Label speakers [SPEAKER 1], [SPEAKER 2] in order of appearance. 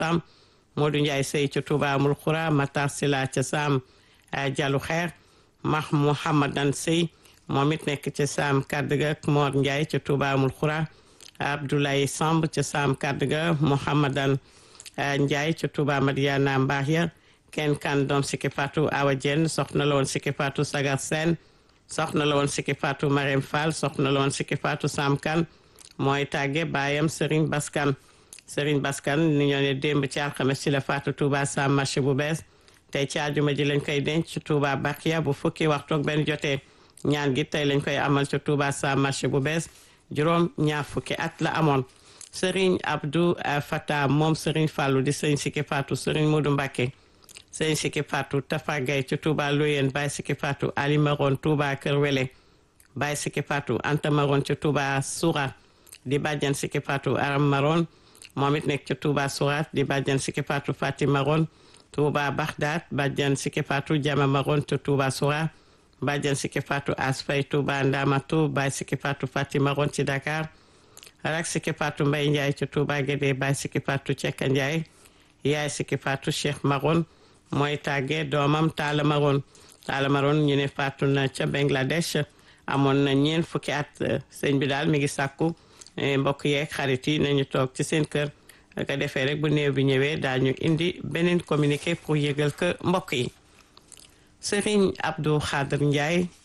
[SPEAKER 1] tam Modou Ndiaye sëy ca Touba Amul Xura Matar Sila ca Sam Jalu Xeer Mah Mouhamadan sëy moom it nekk ca Sam Kadduga Mor Ndiaye ca Touba Amul Xura Abdoulaye Samb ca Sam Kadduga Mouhamadan Ndiaye ca Touba Madiana Mbaax ya kenn kan doom Siki Fatou Awa Dieng soxna la woon Siki Fatou Sagar Sène soxna la woon Siki Fatou Marème Fall soxna la woon Siki Fatou Sam Kan mooy tàgge baayam Serigne Baskan Serigne Baskan ni ñoo ne démb ci alxames ci la Fatou Touba Sam marché bu bees tey ci àjjuma ji lañ koy denc ci Touba Bakia bu fukki waxtu ak benn jotee ñaan gi tey lañ koy amal ci Touba Sam marché bu bees juróom ñaar fukki at la amoon Serigne Abdou Fata moom Serigne Fallou di Serigne Siki Fatou Serigne Modou Mbacké Serigne Siki Fatou Tafa Gaye ci Touba Loyen Baye Siki Fatou Ali Maron Touba Kër Wele Baye Siki Fatou Anta Maron ci Touba Soura di bàjjan Siki Fatou Aram Maron moom it nekk ci Touba Soura di bàjjan Siki Fatou Fati Maron Touba Baghdad bàjjan Siki Fatou Jama Maron ci Touba Soura bàjjan Siki Fatou Asfay Touba Ndamatu Baye Siki Fatou Fati Maron ci Dakar rak Siki Fatou Mbaye Ndiaye ci Touba Guédé Baye Siki Fatou Cekka Ndiaye yaay Siki Fatou Cheikh Maron mooy tàgge doomam Talla Maron Talla Maron ñu ne faatu na ca Bangladesh amoon na ñeent fukki at sëñ bi daal mi ngi sàkku mbokk yeeg xarit yi nañu toog ci seen kër ka defee rek bu néew bi ñëwee daañu indi beneen communiqué pour yëgal ko mbokk yi Serigne Abdou Khader Ndiaye